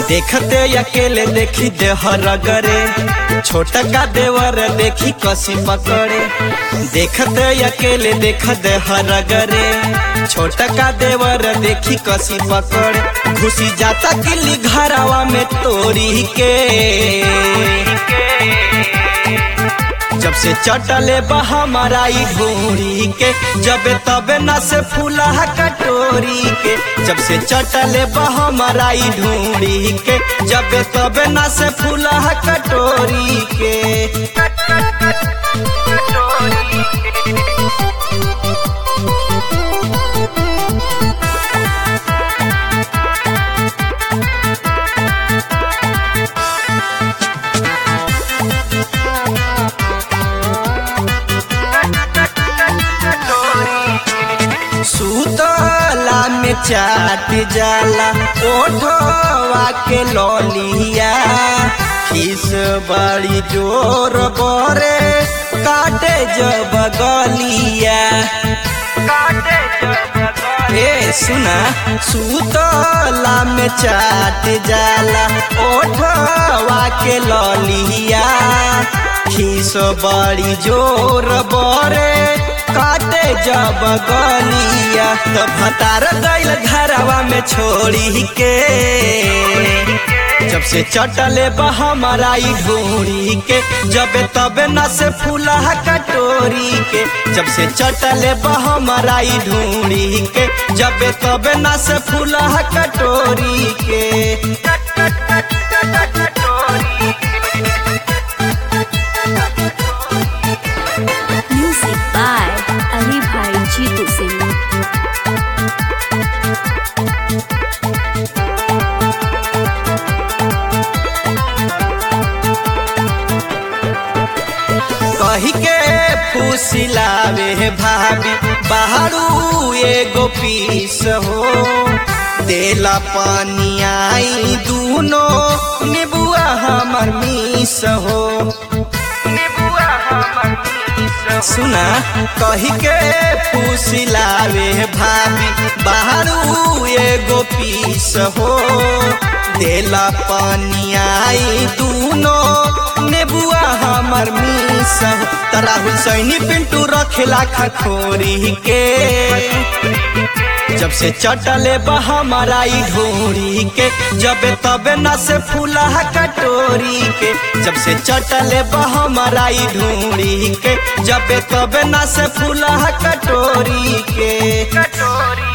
देखते अकेले देखी देहर गरे छोटा का देवर देखी कसी पकड़े देखते अकेले देख देहर गरे छोटा का देवर देखी कसी पकड़े घुसी जाता किली घरावा में तोरी के जब से चटले बहमराई ढोरी के जब तबे न से फूला कटोरी के जब से चटले बहमराई ढोरी के जब तबे न से फूला कटोरी के सुतला में चाट जाला ओठवा के ललिया खिस बड़ी जोर बरे काटे जब गलिया ए सुना सुतला में चाट जाला ओठवा के ललिया खिस बड़ी जोर बरे काटे जब गलिया तो भतार गइल घरवा में छोड़ी के जब से चटले बहमराई ढोरी के जब तबे न से फूला कटोरी के जब से चटले बहमराई ढोरी के जब तबे न से फूला कटोरी के Music by Ali Bhai Jeetu Singh. कही के फूसिलावे भाभी बाहरू एगो पीस हो देला पानी आई दूनो निबुआ हमर मीस हो सुना कही के फूसिलावे भाभी बाहरू एगो पीस हो देला पानी आई दूनो नेबुआ हमर मीस हो तरा हुसैनी पिंटू रखेला खखोरी के जब से चटले बहमराई ढोरी के जब तबे न से फूला कटोरी के जब से चटले बहमराई ढोरी के जब तबे न से फूला कटोरी के कटोरी